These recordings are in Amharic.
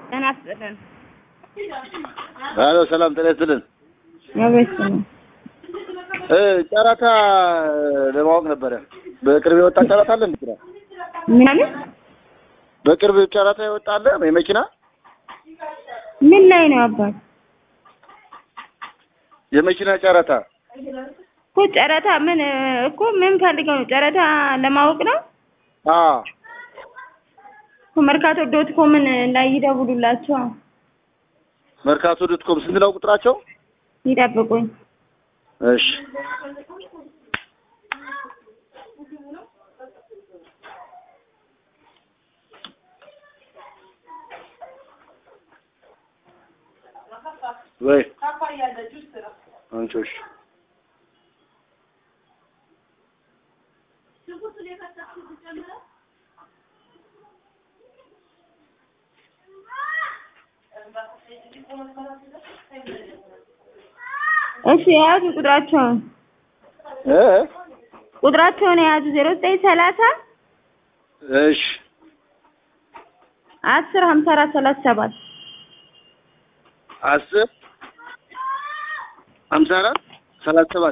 ጤና ይስጥልን። አሎ ሰላም ጤና ይስጥልን። አቤት ነው። እ ጨረታ ለማወቅ ነበረ። በቅርብ የወጣ ጨረታ አለ እንዴ? ምን አለ? በቅርብ ጨረታ የወጣ አለ የመኪና ምን ላይ ነው አባት? የመኪና ጨረታ እኮ ጨረታ ምን እኮ ምን ፈልገው ነው? ጨረታ ለማወቅ ነው አ እኮ መርካቶ ዶት ኮምን ላይ ይደውሉላቸው። መርካቶ ዶት ኮም ስንት ነው ቁጥራቸው? ይጠብቁኝ። እሺ ወይ አንቺ እሺ የያዙ ቁጥራቸውን እ ቁጥራቸውን የያዙ ዜሮ ዘጠኝ ሰላሳ እሺ አስር ሀምሳ አራት ሰላሳ ሰባት አስር ሀምሳ አራት ሰላሳ ሰባት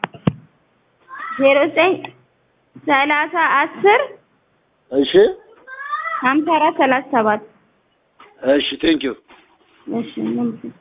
ዜሮ ዘጠኝ ሰላሳ አስር እሺ ሀምሳ አራት ሰላሳ ሰባት እሺ ቴንኪው እሺ ምን